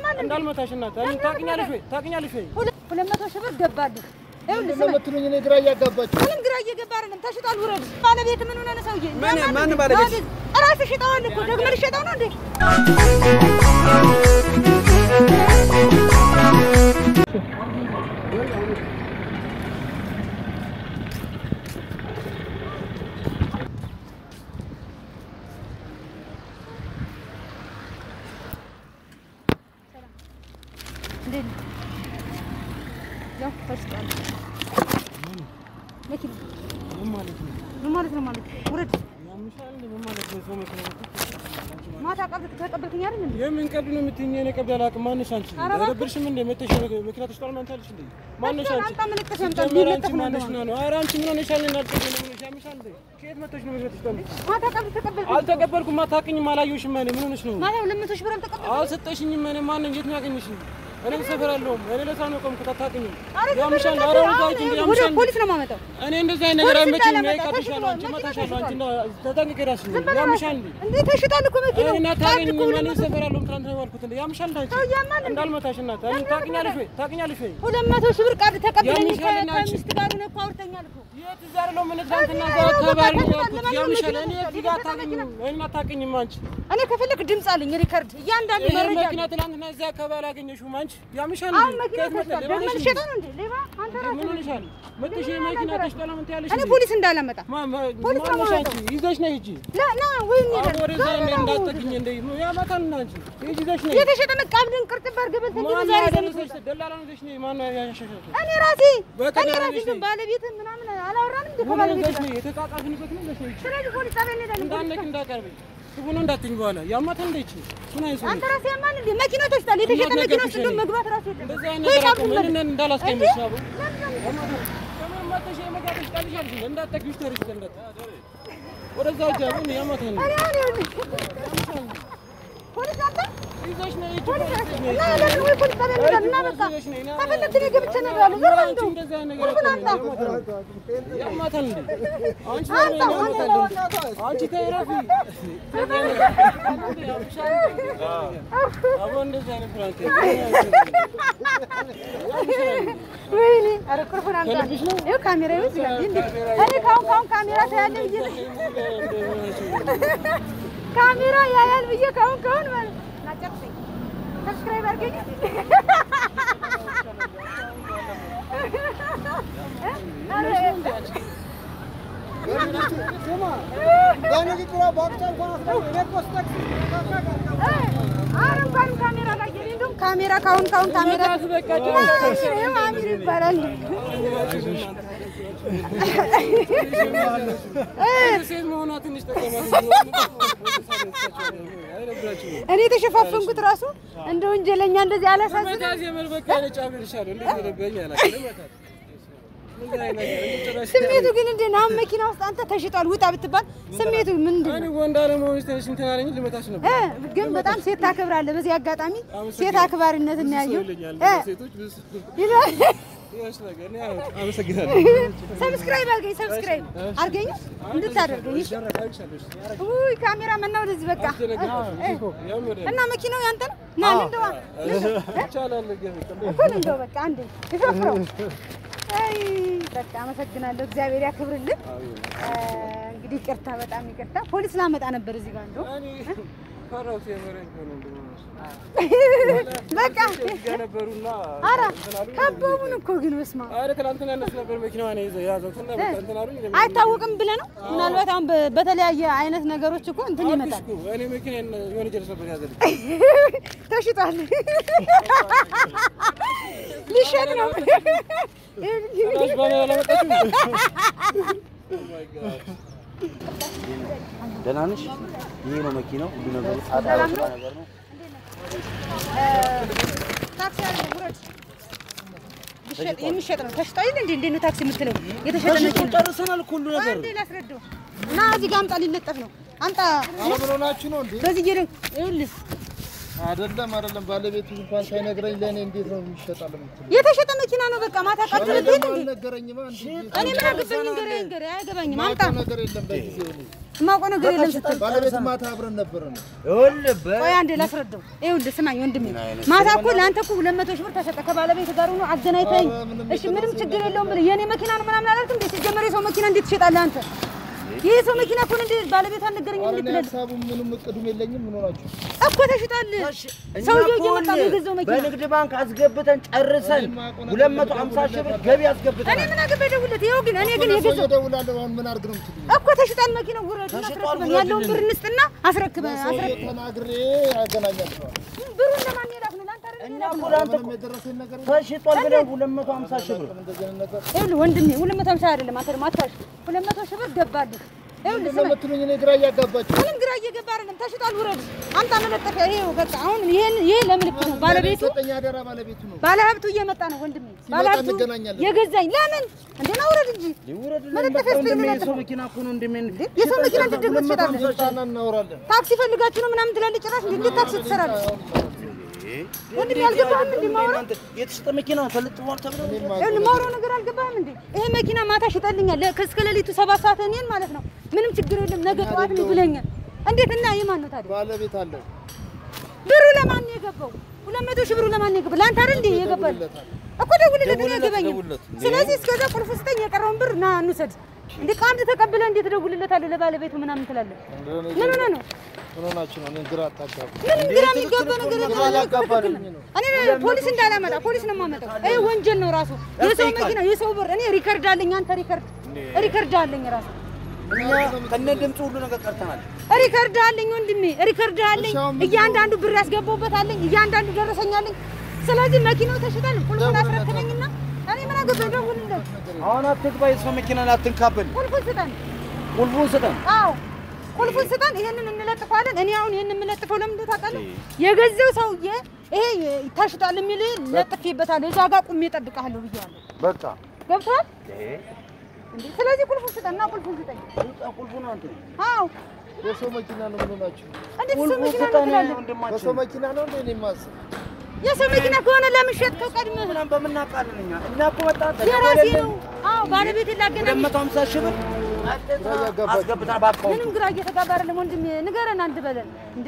ያማል እንዴ? እንዳልመታሽ እናት እኔ ታውቂኛለሽ ወይ ታውቂኛለሽ ወይ ሁለት ሁለት መቶ ሺህ ብር ገባልህ። ይኸውልህ ስማ፣ ለምትሉኝ እኔ ግራ እያጋባችሁ ምንም ግራ እየገባ አይደለም። ተሽጧል፣ ውረድ። ባለቤት ምን ሆነ ነው ሰውዬ? ማን- ያማል ማን እንዴ? ባለቤት? ራስህ ሽጠዋል እኮ ደግመህ ልትሸጠው ነው እንዴ? እንዴት ነህ? ያው ተሽጧል። መኪና ምን ማለት ነው ምን ማለት ነው ማለት ውረድ። ያምሻል እንዴ ምን ማለት ነው ሰው መኪና ማታ ቀብድ ተቀበልከኝ አይደል እንዴ? የምን ቀልድ ነው የምትይኝ? እኔ ቀልድ አላውቅም። ማንሽ አንቺ ኧረ እባክህ። አይደብርሽም እንዴ? መተሽ መኪና ተሽጧል ማለት አለሽ እንዴ? ማንሽ አንቺ አንተ ምን ልቀስ አንተ ጀመረ ምን አንቺ ልቀስ ነው ማንሽ እንደሆነ? ነው? ኧረ አንቺ ምን ሆነሻል? እና አልቀበል ምን ሆነሽ? ያምሻል እንዴ? ከየት መተሽ ነው መኪና ተሽጧል? ማታ ቀብድ ተቀበልከኝ። አልተቀበልኩም። አታውቅኝም፣ አላየሁሽም። እኔ ምን ሆነሽ ነው? ማታ ሁለት መቶ ሺህ ብር አልተቀበልከኝ። አልሰጠሽኝም። እኔ ማን እንዴት ነው ያገኘሽኝ? እኔ ሰፈር አለሁም። እኔ ለሳ ነው ቆምኩት። አታውቅኝም። ኧረ ያምሻል። ተቀበልከኝ። ኧረ አሁን ወዳጅ እንዴ ወደ ያምሻል። ፖሊስ ነው የማመጣው። እኔ እንደዚህ አይነት ነገር ፖሊስ አይመችኝም። እንዳላመጣ እኔ ቀጥሻለሁ። አንቺ ተሽጧል፣ እመታሻለሁ። አንቺ መኪና እንዳ- ተጠንቅቀሽ ራስሽ ዝም ብለህ ያምሻል እንዴ? እንዴ ተሽጧል እኮ መኪናው። እኔ ታክሲ አታውቅኝም። እኮ ሁለት እኔ መቶ- ሰፈር አለሁም። ትናንት ነው ያልኩት እንዴ ያምሻል እንዴ? አንቺ ሰው ያማል እንዴ? እንዳልመታሽ እናት እኔ ታውቂኛለሽ ወይ ታውቂኛለሽ ወይ ሁለት መቶ ሺህ ብር ቀብድ ተቀብለኝ ያምሻል እና አንቺ- ከሚስት ጋር ሆነህ እኮ አውርተኛል እኮ። የት እዛ አይደለሁም እኔ ትናንትና እኔ እዛ ያው አካባቢ በቃ ነው ተሽጧል። ያልኩት ለማንኛውም ያምሻል መኪና እኔ ተሽጧል። እዚህ ጋር የተሸጠ መኪና አታውቅኝም እኔን አታውቅኝም አንቺ እኔ ከፈለክ ድምፅ አለኝ ሪከርድ እያንዳንዱ ይሄ መረጃ መኪና አለኝ። ትናንትና እዚያ አካባቢ አላገኘሽውም አንቺ ያምሻል አሁን እንዴ? መኪና ከየት መጣ? ተሽጧል። ሌባ ደግመህ ነሽ እንዴ? ልትሸጠው ነው እንዴ? ሌባ አንተ እንዴ ምን ራስህ ሆነሻል? መጥተሽ ይሄ መኪና ተሽጧል ምን ትያለሽ እኔ እንዴ? ፖሊስ እንዳላመጣ ማ- ማ- ፖሊስ ነው ማነሽ የማመጣው። አንቺ? ይዘሽ ነይ ሂጂ ላ ና ወይ አሁን ወደዛ እንደ እንዳትጠጊኝ እንደ ያመጣል እና አንቺ ሂጂ ይዘሽ ነይ የተሸጠ መቃብድን ቅርጥ በርግበት እንጂ ማን ዛሬ ያደረሰሽ ደላላ ነው ይዘሽ ነይ ማን ያሻሻሽ እኔ ራሴ በቃ እኔ ደህና ራሴ ነሽ ግን ነይ። ባለቤት ምናምን አላወራንም እንዴ ምን ከባለቤት ይዘሽ ጋር? ነይ የተጻጻፍንበት ነው ይዘሽ ነይ ሂጂ ስለዚህ ፖሊስ ጣቢያ እንሄዳለን። እንዳነክ እንዳቀርበኝ ክፉ ነው እንዳትኝ በኋላ ያማታል እንደ ይቺ ምን አይሰው አንተ ራስህ ያማል እንዴ? መኪናው ተሽጧል። የተሸጠ እናት መኪና ውስጥ ነገርኩሽ እንደውም እኔ። መግባት ራሱ የለም። እንደዚህ አይነት ወይ ነገር ቀብድ አቁም መልስ። እኔን እንዳላስቀይምሽ አቡ ለምን? ከምን መጥተሽ የመጋጠሽ ቃልሻል እንጂ እንዳትጠጊሽ ተርሽ እንዳት ወደዛ ሂጂ አሁን ያማታል እኔ አሁን ይኸውልህ፣ ፖሊስ አንተ ይዘሽ ነይ ሂጂ ፖሊስ ፖሊስ ይዘሽ ነይ እና ለምን ወይ ፖሊስ ጣቢያ እንሄዳለን እና በቃ ከፈለግህ እኔ ገብቼ እነግርሃለሁ። ዞር በል እንደው እንደዚህ አይነት ነገር ቁልፉን አታውቅም። አምጣ። ያማታል እንዴ አንቺ አንተ ለምን አንተ ያማታል አንቺ ተይ ረፊ አቦ እንደዚህ አይነት ፍራንክ ወይኔ ኧረ ቁልፉን አምጣ። ይኸው ካሜራ ይወስዳል እንዴ? እኔ ካሁን ካሁን ካሜራ ታያለህ ብዬ ካሜራ ያያል ብዬ ካሁን ካሁን ማለት ና ጨርሰኝ። ሰብስክራይብ አድርገኝ። በንግግሯ በወቅቷ እንኳን አስረ እኔ እኮ ስጠቅ ኧረ እንኳንም ካሜራ ላይ የኔ እንደውም ካሜራ ካሁን ካሁን ካሜራ ይኸው አሚር ይባላል። ሴት መሆኗ ትንሽ ጠቀማት እኔ የተሸፋፈንኩት ራሱ እንደ ወንጀለኛ እንደዚህ አላሳዝንም። መታዝ የምር በቃ ነጫብልሻለሁ እንዴት ረበኝ አላውቅም ለመታት ምን አይነት ነገር ጭራሽ ስሜቱ ግን እንዴት ነው? አሁን መኪና ውስጥ አንተ ተሽጧል ውጣ ብትባል ስሜቱ ምንድን ነው? እኔ ወንድ አለመሆንሽ ትንሽ እንትን አለኝ ልመታሽ ነበር እ ግን በጣም ሴት ታከብራለህ። በዚህ አጋጣሚ ሴት አክባሪነት እናያየው ይለኛል እ ሴቶች ብዙ ይላል። ይኸውልሽ ነገር እኔ አዎ፣ አመሰግናለሁ ሰብስክራይብ አድርገኝ፣ ሰብስክራይብ አድርገኝ እንድታደርገኝ። እሺ? ውይ ካሜራ መና ወደዚህ በቃ የምር እና መኪናው ያንተ ነው? ና ልንደዋ ይቻላል ግን እኩል እንደው በቃ አንዴ ይሾፍረው። አይ በቃ አመሰግናለሁ። እግዚአብሔር ያክብርልን። እ እንግዲህ ይቅርታ፣ በጣም ይቅርታ። ፖሊስ ላመጣ ነበር እዚህ ጋር እንደው እኔ ፈራሁት የምሬን እኮ ነው እንደው በቃ ነበሩና ኧረ ከበቡን እኮ ግን በስመ አብ አረ ትናንትና እነሱ ነበር መኪናዋን ይዘው የያዘው እና በቃ እንትን አሉኝ አይታወቅም ብለህ ነው። ምናልባት አሁን በ- በተለያየ አይነት ነገሮች እኮ እንትን ይመጣል። እኮ እኔ መኪናዬን የሆነ ጀልስ ነበር ያዘልኝ ተሽጧል። ሊሸጥ ነው። ጭራሽ ባለ አላመጣችም ደህና ነሽ? ይሄ ነው መኪናው። ሁሉ ነገሩ ጣጣ ያወጣ ነገር ነው። ታክሲ አለ ውረድ። ሊሸጥ የሚሸጥ ነው። ተሽጧል እንዴ? እንዴት ነው ታክሲ የምትለው? የተሸጠ መኪና ጨርሰናል እኮ ሁሉ ነገር። አንዴ ላስረዳው እና እዚህ ጋር አምጣ፣ ሊለጠፍ ነው። አምጣ። ኧረ ምን ሆናችሁ ነው እንዴ? በዚህ እየደን ይኸውልህ አይደለም አይደለም፣ ባለቤቱ እንኳን ሳይነግረኝ ለእኔ እንዴት ነው ይሸጣል የምትለው? የተሸጠ መኪና ነው። በቃ ማታ ቃል እኔ ትልብኝ ደግሞ እንዴ? አልነገረኝማ እንዴ? እኔ ምን አገባኝ? ንገረኝ ንገረኝ፣ አያገባኝም። አምጣ። ማውቀው ነገር የለም በጊዜው እኔ የማውቀው ነገር የለም ስትል ባለቤት ማታ አብረን ነበረን። ይኸውልህ በ- ቆይ አንዴ ላስረዳው። ይኸውልህ ስማኝ ወንድሜ፣ ማታ እኮ ለአንተ እኮ ሁለት መቶ ሺህ ብር ተሰጠ ከባለቤት ጋር ሆኖ አገናኝተኝ። እሺ ምንም ችግር የለውም ብለህ የኔ መኪና ነው ምናምን አላልክም እንዴ? ሲጀመር የሰው መኪና እንዴት ትሸጣለህ አንተ? ይህ ሰው መኪና እኮ ነው እንዴ ባለቤቷ አልነገረኝም ኧረ እንዴት እኔ ትላለህ? ሀሳቡም ምንም እቅዱም የለኝም። ምን ሆናችሁ? እኮ ተሽጧል። እኛ ሰውየው እኮ እየመጣ ነው ይኸውልህ የገዛው መኪና። በንግድ ባንክ አስገብተን ጨርሰን ሁለት መቶ ሀምሳ ሺህ ብር ገቢ እኔ አስገብተናል። ምን አገባኝ ደውልለት። ይኸው ግን እኔ ግን ለሰውዬው የገዛው እደውላለሁ። አሁን ምን አድርግ ነው የምትሉኝ? እኮ ተሽጧል መኪናው። ውረድ አስረክበን ያለውን ብር እንስጥና አስረክበን ሰውዬው አስረክበን ተናግሬ ያገናኛቸዋል። ብሩን ለማን የላክ ነው? ለአንተ አይደል እኛ የላክ እኮ ነው? ለአንተ ምንም የደረሰኝ ነገር የለም። ተሽጧል ብለን ሁለት መቶ ሀምሳ ሺህ ብር እንደዚህ አይነት ነገር ይኸውልህ ወንድሜ ሁለት መቶ ሀምሳ አይደለም አንተ ደግሞ አታሽ ሁለት መቶ ሺህ ብር ገባልህ። ይኸውልህ ምንድን ነው ስማኝ የምትሉኝ? እኔ ግራ እያጋባችሁ ምንም ግራ እየገባ አይደለም። ተሽጧል፣ ውረድ። አምጣ መለጠፊያ። ይሄው በቃ አሁን ይሄን ይሄ ለምልክት ነው። ባለቤቱ የሰጠኝ አደራ ባለቤቱ ነው። ባለሀብቱ እየመጣ ነው ወንድሜ። ባለሀብቱ እንገናኛለን። የገዛኝ ለምን እንዴ ነው? ውረድ እንጂ ይውረድልን መለጠፊያ በቃ ወንድሜ ስፔን የሰው መኪና እኮ ነው ወንድሜ የሰው መኪና እንዴት ደግሞ ትሸጣለህ? ስልጣና እናወራለን። ታክሲ ፈልጋችሁ ነው ምናምን ትላለህ። ጭራሽ እንዴ እንዴት ታክሲ ትሰራለህ? ወንድሜ አልገባህም እንዴ ማውራት? እናንተ የተሸጠ መኪና ተለጥፏል ተብሎ ይኸውልህ ማውራው ነገር አልገባህም እንዴ? ይሄ መኪና ማታ ሽጠልኛል ለ- እስከ ሌሊቱ ሰባት ሰዓት እኔን ማለት ነው። ምንም ችግር የለም ነገ ጠዋት ነው ብለኛል። እንዴት እና የማን ነው ታዲያ? ባለቤት አለው። ብሩ ለማን ነው የገባው? ሁለት መቶ ሺህ ብሩ ለማን ነው የገባው? ለአንተ አይደል እንዴ የገባል? እኮ ደውልለት፣ እኔ አይገባኝም። ስለዚህ እስከዛ ቁልፍ ስጠኝ፣ የቀረውን ብር ና እንውሰድ። እንዴ ከአንድ ተቀብለህ እንዴት እደውልለታለሁ ለባለቤቱ ምናምን ትላለህ? ምን ሆነህ ነው? ምን ሆናችሁ ነው? እኔን ግራ አታጋቡ። ምንም ግራ የሚገባ ነገር የለም። ግራ ያጋባል ነው። እኔ ፖሊስ እንዳላመጣ ፖሊስ ነው የማመጣው። ይሄ ወንጀል ነው ራሱ። የሰው መኪና የሰው ብር እኔ ሪከርድ አለኝ። አንተ ሪከርድ ሪከርድ አለኝ ራሱ እኛ ከነ ድምፁ ሁሉ ነገር ቀርተናል። ሪከርድ አለኝ ወንድሜ፣ ሪከርድ አለኝ። እሺ፣ አሁን ምንድን ነው? እያንዳንዱ ብር ያስገባሁበት አለኝ። እያንዳንዱ ደረሰኝ አለኝ። ስለዚህ መኪናው ተሽጧል። ቁልፉን አስረክበኝና እኔ ምን አገባኝ? ደውልለት። አሁን አትግባ፣ የሰው መኪና ላይ አትንካብን። ቁልፉን ስጠን። ቁልፉን ስጠን። አዎ ቁልፉን ስጠን። ይሄንን እንለጥፈዋለን። እኔ አሁን ይሄንን የምለጥፈው ለምን እንደው ታውቃለህ? የገዛው ሰውዬ ይሄ ታሽጧል የሚል ለጥፌበታለሁ። እዛ ጋር ቁሜ እጠብቅሃለሁ ብዬዋለሁ። በቃ ገብቶሃል እንዴ? ስለዚህ ቁልፉን ስጠንና ቁልፉን ስጠኝ። ቁልፉን አንተ አዎ የሰው መኪና ነው። ምን ሆናችሁ? እንዴት ሰው ቁልፉን መኪና ነው ስጠን ትላለህ? ወንድማችን። በሰው መኪና ነው እንዴ? እኔ የማስብ የሰው መኪና ከሆነ ለምን ሸጥከው ቀድመህ? ምናምን በምናውቃለን እኛ እኛ እኮ መጣ የራሴ ነው። አዎ ባለቤቴን ሁለት ላገናኝ መቶ ሀምሳ ሺህ ብር አስገብታ በአካውንቱ ምንም ግራ እየተጋባ አይደለም ወንድሜ፣ ንገረን አንድ በለን እንዴ።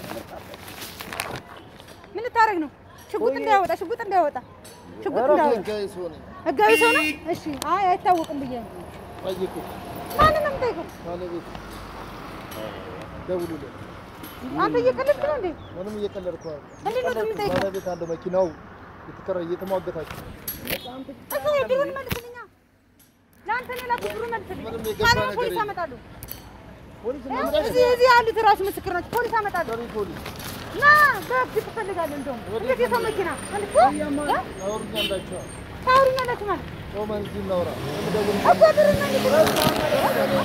ምን ልታረግ ነው? ሽጉጥ እንዳያወጣ ሽጉጥ እንዳያወጣ ሽጉጥ እንዳያወጣ። ህጋዊ ሰው ነኝ። ህጋዊ ሰው ነው? እሺ። አይ አይታወቅም ብዬ ነው። ጠይቁ። ማንን ነው የምጠይቀው? ባለቤት ደውሉለት። አንተ እየቀለድክ ነው እንዴ? ምንም እየቀለድኩ አይደል። እንዴት ነው የምጠይቀው? ባለቤት አለው መኪናው የተከራ እየተሟገታችሁ እሱ ብሩን መልስልኛ። ለአንተ ነው የላኩት፣ ብሩን መልስልኝ። ምንም የገባ ካልሆነ ነገር ፖሊስ የለም። አመጣለሁ። ፖሊስ እዚህ እዚህ ያሉት ራሱ ምስክር ናቸው። ፖሊስ አመጣለሁ። ጠሪ ፖሊስ ና በህግ ትፈልጋለህ። እንደውም እንዴት የሰው መኪና እንዴ? አውሩኛ እንዳችኋል። ታወሩኛላችሁ ማለት ቆመን እዚህ እናውራ። የምደውል እኮ ብሩን መልስ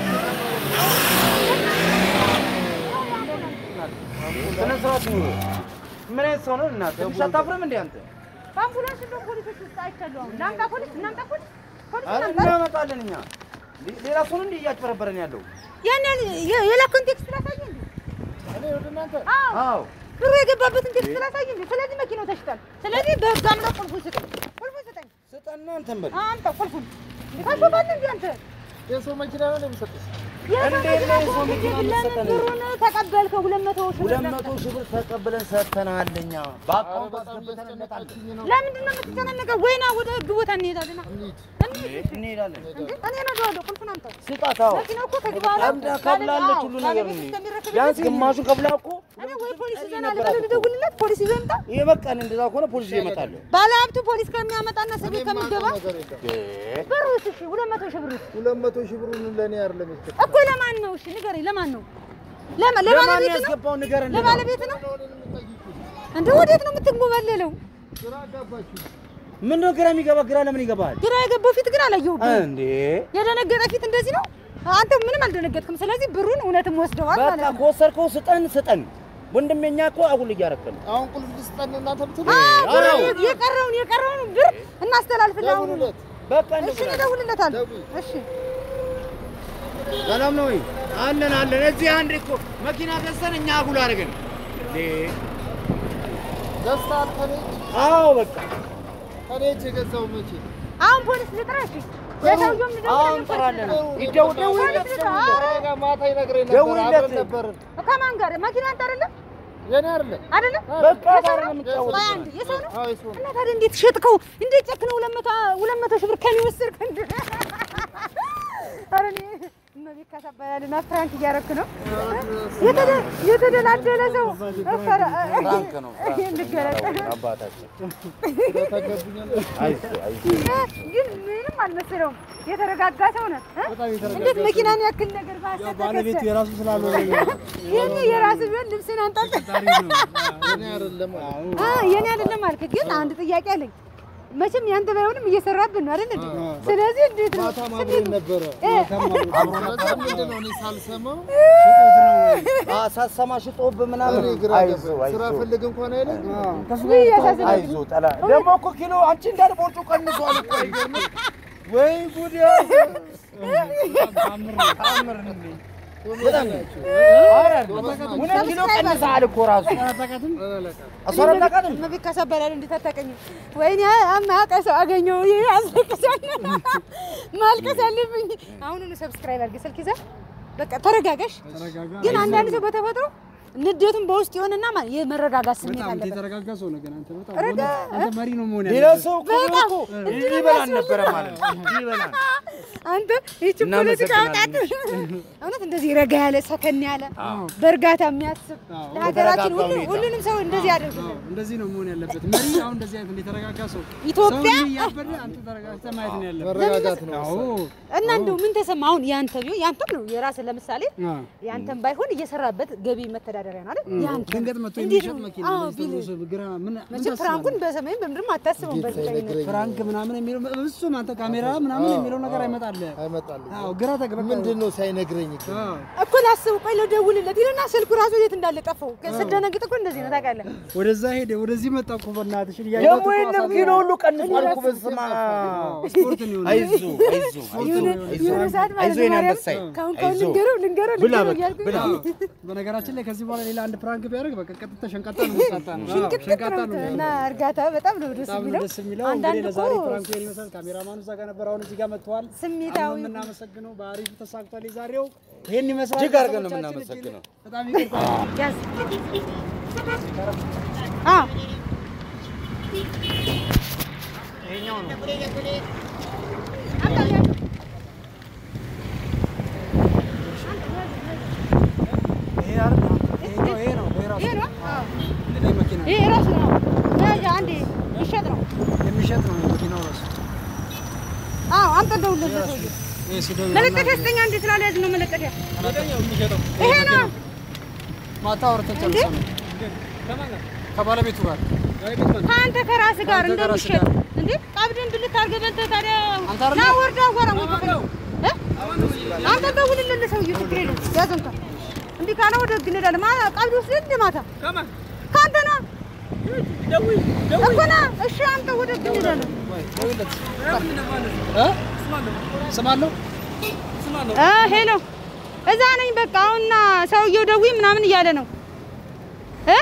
ስነ ስርዓት ይኑር። ምን አይነት ሰው ነው እናንተ? ትንሽ አታፍርም እንዴ አንተ? በአምቡላንስ እንደውም ፖሊሶች ውስጥ አይቻለሁ። አሁን ላምጣ ፖሊስ እናምጣ ፖሊስ ፖሊስ አረ እናምጣ። እናመጣለን እኛ። እንዴ ሌላ ሰው ነው እንዴ እያጭበረበረን ያለው? ያን ያን የ- የላከውን ቴክስት ላሳየህ እንዴ? እኔ ወደ እናንተ አዎ አዎ ብሩ የገባበትን ቴክስት ላሳየህ እንዴ? ስለዚህ መኪናው ተሽጧል። ስለዚህ በህግ አምጣ ቁልፉን ስጠኝ። ቁልፉን ስጠኝ። ስጠና እንትን በል። አምጣ ቁልፉን። እንዴ ታሾፋለህ እንዴ አንተ? የሰው መኪና ነው የሚሰጥሽ። የሰው እንዴት መኪና ነው የሰው ከሆነ መኪና ለምን መሰጠን? ብሩን ተቀበልከው? ሁለት መቶ ሺህ ብር ሁለት ለምን? መቶ ሺህ ብር ተቀብለን ሰጥተናል እኛ። በአካውንት በጣም አስገብተን እንመጣለን። እያስጨነቃችሁኝ ነው። ለምንድን ነው የምትጨናነቀው? ወይና ወደ ህግ ቦታ እንሄዳለን። እንሂድ። እንሂድ። እንሄዳለን። እንዴ እኔ እነግረዋለሁ። ቁልፉን አምጣ። ስጣት። አዎ መኪናው እኮ ከዚህ በኋላ ቀምዳ ከብላለች ሁሉ ነገር ባለቤት ነው። እስከሚረከብ ቢያንስ ድረስ ግማሹን ከብላ እኮ እኔ ወይ ፖሊስ ይዘን አለ በለው ልደውልለት፣ ፖሊስ ይዞ ይምጣ። ይሄ በቃ እኔ እንደዛ ከሆነ ፖሊስ ይመጣል። ባለሀብቱ ፖሊስ ከሚያመጣና እስር ቤት እኔ ከሚገባ የማውቀው ነገር የለም። ብሩስ እሺ፣ ሁለት መቶ ሺህ ብሩስ ሁለት መቶ ሺህ ብሩን ለእኔ አይደለም የሰጠኝ። እኮ ለማን ነው? እሺ ንገረኝ፣ ለማን ነው? ለማ- ለማን ለባለቤት ነው? ያስገባውን ንገረን። ለባለቤት ነው? ለሆነ ነው የምትጠይቁት። እንደ ወዴት ነው የምትንጎበለለው? ግራ አጋባችሁ። ምን ነው ግራ የሚገባ? ግራ ለምን ይገባል ግራ የገባው ፊት ግን አላየሁብህም። እንዴ? የደነገጠ ፊት እንደዚህ ነው። አንተ ምንም አልደነገጥክም። ስለዚህ ብሩን እውነትም ወስደዋል በቃ ማለት ነው። ከወሰድከው ስጠን ስጠን። ወንድሜ እኛ እኮ አጉል እያረከን ነው። አሁን ቁልፍ ልስጠን እናንተ ብትሉ አዎ፣ ብር አዎ። የቀረውን የቀረውን ብር እናስተላልፍልህ አሁን። ደውሉለት። በቃ እሺ እደውልለታለሁ። ደውል። እሺ ሰላም ነው ወይ? አለን አለን። እዚህ አንድ እኮ መኪና ገዝተን እኛ አጉል አድርገን እንዴ? ደስታል ከኔ አዎ በቃ ከኔ እጅ የገዛው መቼ አሁን ፖሊስ ልጥራ? እሺ ለሰውየውም አሁን ልደውልለት እንጠራለን። እኮ ይደውል ደውይለት። ኧረ፣ ማታ ይነግረኝ ነበር ደውይለት። አብረን ነበርን። ከማን ጋር መኪና አንተ አይደለም የኔ አይደለም አይደለም በቃ የሰው ጋር ነው? ነው የምንጫወተው። ቆይ አንዴ፣ የሰው ነው አዎ የሱ ነው። እና ታዲያ እንዴት ሸጥከው? እንዴት ጨክነው ሁለት መቶ ሁለት መቶ ሺህ ብር ከኔ ወሰድክ? እንደ ኧረ እኔ እመቤት ካሳባያልና ፍራንክ እያደረክ ነው። የተደ- የተደላደለ ሰው ኧረ፣ ፍራንክ ነው፣ ፍራንክ ነው። እንገለጥ። አባታችን ተገብኛለህ። አይዞህ አይዞህ ግን ምንም አልመሰለውም። የተረጋጋ ሰው ነህ እ? እንዴት መኪናን ያክል ነገር ባለቤቱ የራሱ ስላልሆነ ይህን የራስህ ቢሆን ልብስን አንጠልጥ የኔ አይደለም አለ። አ የኔ አይደለም አልክ። ግን አንድ ጥያቄ አለኝ። መቼም ያንተ ባይሆንም እየሰራብን ነው አይደል እንዴ? ስለዚህ እንዴት ነው ማታ አብረን ነበረ። እ፣ ከዛ ምንድን ነው እኔ ሳልሰማው አ ሳሰማ ሽጦብህ ምናምን እኔ ግራ አይዞህ ገባኝ። ስራ አይዞህ ፈልግ እንኳን አይለኝ። ውይ ያሳዝናል። አይዞህ ጠላ ደግሞ እኮ ኪሎ አንቺ እንዳለ ቦርጩ ቀንሷል እኮ አይገርምም? ወይ ጉድ ታምር ነው። በጣም ኧረ ሁለት ኪሎ ቀንሰሃል እኮ ራሱ አስራ አራት አቃትም እመቤት ካሳበላል እንዴት አታውቀኝም? ወይኔ አማቀ ሰው አገኘው። ይሄ ያስለቅሳል። ማልቀስ አለብኝ። አሁኑኑ ሰብስክራይብ አድርገህ ስልክ ይዘህ በቃ ተረጋጋሽ። ግን አንዳንድ ሰው በተፈጥሮ ንዴቱን በውስጥ የሆነና ማ- የመረጋጋት ስሜት አለበት። የተረጋጋ ሰው ነህ ግን አንተ በጣም ረጋ አንተ መሪ ነው መሆን ሌላ ያለብህ። ሰው እኮ በጣም እኮ እንዲህ ይበላል ነበረ ማለት ነው። እንዲህ ይበላል። አንተ ይህቺ ፖለቲካ አውጣት። እውነት እንደዚህ ረጋ ያለ ሰከን ያለ በእርጋታ የሚያስብ ለሀገራችን ሁሉ ሁሉንም ሰው እንደዚህ ያደርግልን። እንደዚህ ነው መሆን ያለበት መሪ። አሁን እንደዚህ አይነት የተረጋጋ ሰው ኢትዮጵያ ሰው እያበደ አንተ ተረጋግተህ ማየት ነው ያለብህ። መረጋጋት ነው። አዎ እና እንደው ምን ተሰማ? አሁን ያንተ ቢሆን ያንተም ነው የራስህ ለምሳሌ አዎ። ያንተም ባይሆን እየሰራበት ገቢ መተዳደሪያ ነው አይደል? ያንተ ድንገት መጥቶ እንዴት የሚሸጥ ነው? መኪና አዎ እንደዚህ ቢልህ ተብሎ ግራ ምን ምን መቼም ፍራንኩን በሰማይም በምድርም አታስበውም። ጌታ በእርግጠኝነት ይነግረኝ ፍራንክ ምናምን የሚለው እሱም አንተ ካሜራ ምናምን የሚለው ነገር አይመጣልህ። አይመጣልኝ። አዎ ግራ ተግበህ ምንድን ነው ሳይነግረኝ ግን? አዎ እኮ ላስብ ቆይ ልደውልለት ይልና ስልኩ ራሱ የት እንዳለ ጠፋው። ስደነግጥ እኮ እንደዚህ ነው ታውቃለህ። ወደዛ ሄደ ወደዚህ መጣ እኮ በእናትሽ ደግሞ የለም ኪሎ ሁሉ ቀንሷል እኮ በስመ አብ። ስፖርት ነው አይዞህ አይዞህ የሆነ አይዞህ የሆነ ሰዓት ማለት አይዞህ ነው የኔ ማርያም አንበሳዬ ካሁን ካሁን አይዞህ። ልንገረው ልንገረው ብላ ልንገረው በቃ እያልኩኝ ብላ። በነገራችን ላይ ከዚህ በኋላ ሌላ አንድ ፕራንክ ቢያደርግ በቃ ቀጥታ ሸንቃጣ ነው የምትጣጣ ነው። አዎ፣ ሽንቅጥቅጥ ሸንቃጣ ነው ነው እና እርጋታ በጣም ነው ደስ በጣም ነው የሚለው። ደስ የሚለው። አንዳንድ እንግዲህ እኮ ለዛሬ ፕራንኩ ይሄን ይመስላል። ካሜራማኑ እዛ ጋር ነበር፣ አሁን እዚህ ጋር መጥተዋል። ስሜታዊ በጣም ነው የምናመሰግነው። በአሪፉ ተሳክቷል። የዛሬው ይሄን ይመስላል። እጅግ አድርገን ነው ቤተሰቦቻችን የምናመሰግነው። እጅግ በጣም ይቅርታ። ያዝ አዎ ይሄ አይደል? ይሄኛው ይሄ ነው። ይሄ ራሱ ይሄ ነው አዎ ይሄ መኪና ይሄ ራሱ ነው ያዥ አንዴ ይሸጥ ነው የሚሸጥ ነው መኪናው ራሱ። አዎ አምጣ እንደውልለት ሰውዬው ይሄ ሲደውል መለጠፊያ ስጠኛ እንዴ ስላልያዝ ነው መለጠፊያ ይሄ ነው ማታ አውርተን ጨርሰን ነው ከባለቤቱ ጋር ከአንተ ከራስህ ጋር ከአንተ ከራስህ እንደሚሸጥ ጋር። እንዴ ቀብድን ብልት አድርገህ በልተህ ታዲያ አንተ አይደለ? ና ወርዳ አዋራ እ? አንተ ደውልልህ ሰውዬው ችግር የለውም ያዘው እንኳን እንዲህ ካለ ወደ ህግ እንሄዳለን ማ ቀብድ ወስደህ እንደ ማታ ከአንተ ና እኮ ና እሺ አንተ ወደ ህግ እንሄዳለን እ? ስማለሁ እ ሄሎ እዛ ነኝ በቃ አሁንና ሰውዬው ደውይ ምናምን እያለ ነው እ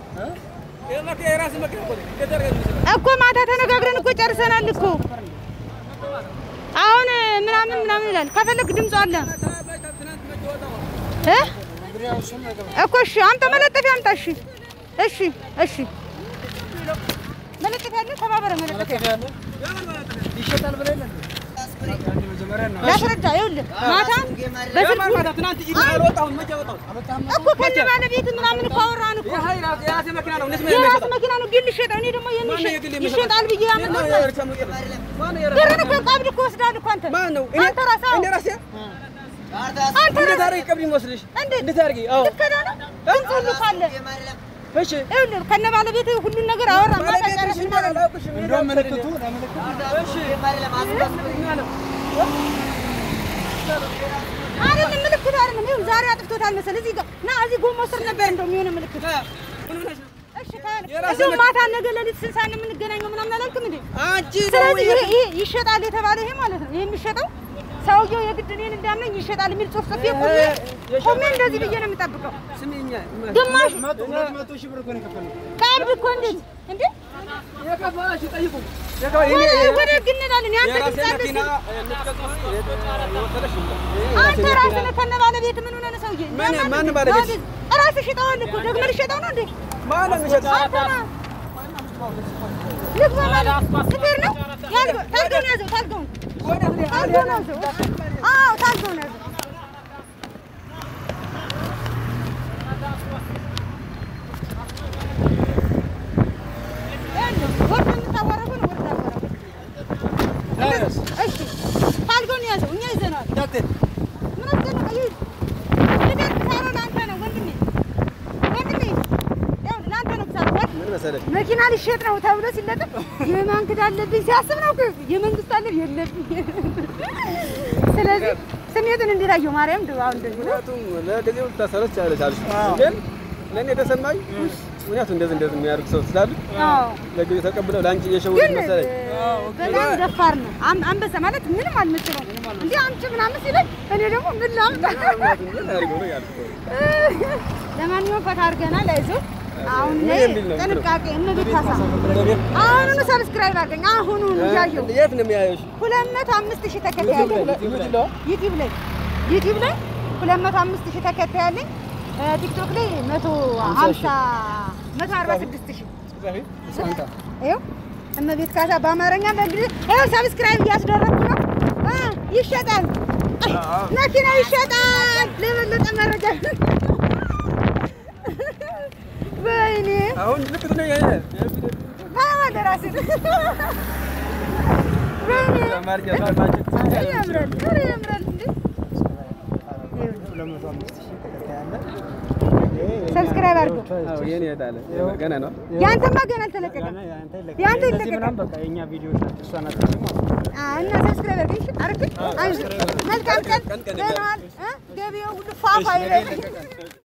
እኮ ማታ ተነጋግረን እኮ ጨርሰናል እኮ አሁን ምናምን ምናምን ይላል። ከፈለክ ድምፁ አለ እ እኮ እሺ፣ አንተ መለጠፊያ አምጣ። እሺ፣ እሺ፣ እሺ። መለጠፊያ አለ፣ ተባበረ መለጠፊያ ይሸጣል ብለህ የለ እንዴ? መጀመሪያ ነው ላስረዳ። ይኸውልህ ማታ በስልክ እኮ ከነ ባለቤት ምናምን እኮ አወራን እኮ የራስ መኪና ነው ግን ልሸጠው። እኔ ደግሞ የሚሸጥ ይሸጣል ብዬ ያመጣሁት ብርን እኮ ቀብድ እኮ ወስዳል እኮ አንተ አንተ ራስህ አዎ። አንተ ራስህ እንዴት ልትከዳ ነው? ድምፅ ሁሉ ካለ ይኸውልህ ከነ ባለቤት ሁሉን ነገር አወራን። ማታ ጨረስን ማለት ነው። እንደውም ምልክቱ ለምልክቱ አይደለም ምልክቱ አይደለም። ይኸው ዛሬ አጥፍቶታል መሰለህ። እዚህ ጋር ና እዚህ ጎማ ስር ነበር እንደው የሚሆነ ምልክት። እሺ ካለ እንደው ማታ ነገ ሌሊት ስንት ሰዓት ነው የምንገናኘው ምናምን አላልክም እንዴ? ስለዚህ ይሄ ይሄ ይሸጣል የተባለ ይሄ ማለት ነው። ይሄ የሚሸጠው ሰውየው የግድ እኔን እንዳምነኝ ይሸጣል የሚል ጽሑፍ ጽፌ ቆሜ ቆሜ እንደዚህ ብዬ ነው የምጠብቀው። ግማሽ መቶ ሁለት መቶ ሺህ ብር እኮ ነው የከፈለው። ቀብድ እኮ እንዴት እንዴ የከፋሽ ጠይቁ። ወደ ህግ እንላለን። ያንተ የራሴ ድምፅ አለ መኪና ሲል የምትቀጥሉ የወሰደሽ አንተ ራስህ ነህ ከነ ባለቤት ምን ሆነህ ነው ሰውዬ? ማን- ለማን- ማን ባለቤት? ራስህ ሽጠዋል እኮ ደግመህ ልትሸጠው ነው እንዴ? ማነው የሚሸጥ? አንተ ነህ። ልግባ ማለት ሹፌር ነው። ያዝገው፣ ታልጋውን ያዘው፣ ታልጋውን ታልጋውን ያዘው። አዎ ታልጋውን ያዘው። ወርድ የምታወራው ነው፣ ወርድ አወራው። እሺ ታልጋውን ያዘው፣ እኛ ይዘነዋል። ምን አስጨነቀ? ይሂድ። ልደት ሳይሆን ለአንተ ነው ወንድሜ፣ ወንድሜ ያው ለአንተ ነው ብዛት ወርድ ምን መሰለሽ መኪና ሊሸጥ ነው ተብሎ ሲለጥፍ የማን ክዳ አለብኝ ሲያስብ ነው እኮ የመንግስት አለ የለብኝ። ስለዚህ ስሜቱን እንዲታየው ማርያም ድ አሁን እንደዚህ ነው። ምክንያቱም ለጊዜው ልታሰረች ያለች አልሽ ግን ለእኔ የተሰማኝ ምክንያቱም እንደዚህ እንደዚህ የሚያደርግ ሰው ስላሉ አዎ ለጊዜው ተቀብለው ለአንቺ እየሸወደች ግን መሰለኝ። በጣም ደፋር ነው። አም- አንበሳ ማለት ምንም አልመስለው እንዲህ አምጪ ምናምን ሲለኝ እኔ ደግሞ ምን ላምጣ? ምን አድርገው ነው ያልኩት። ለማንኛውም ፈታ አድርገናል። አይዞህ አሁን ምን ላይ የሚል ነው? ጥንቃቄ እመቤት ካሳ አሁኑኑ ሰብስክራይብ አድርገኝ። አሁኑኑ እያየሁ የት ነው የሚያየሽ? ሁለት መቶ አምስት ሺህ ተከታይ አለኝ ዩቲዩብ ላይ ዩቲዩብ ላይ ሁለት መቶ አምስት ሺህ ተከታይ አለኝ። እ ቲክቶክ ላይ መቶ ሀምሳ መቶ አርባ ስድስት ሺህ ይኸው እመቤት ካሳ በአማርኛ በእንግሊዝ ይኸው ሰብስክራይብ እያስደረግኩ ነው። እ ይሸጣል፣ መኪና ይሸጣል። ለበለጠ መረጃ ወይኔ አሁን ልክ ነው ያየ ታዋለ ራስህ ወይኔ አማርኛ ታውቃለች። ያምራል፣ ኧረ ያምራል እንዴ! ሰብስክራይብ አድርገው። አዎ የኔ እህት ገና ነው። ያንተማ ገና አልተለቀቀም። ያንተ ይለቀቃል። የእኛ ቪዲዮ እሷ ናት። አዎ፣ እና ሰብስክራይብ አድርገኝ። እሺ፣ አድርገኝ። አይዞህ። መልካም ቀን። ደህና ዋል። እ ገበያው ሁሉ ፏፏ ይበል።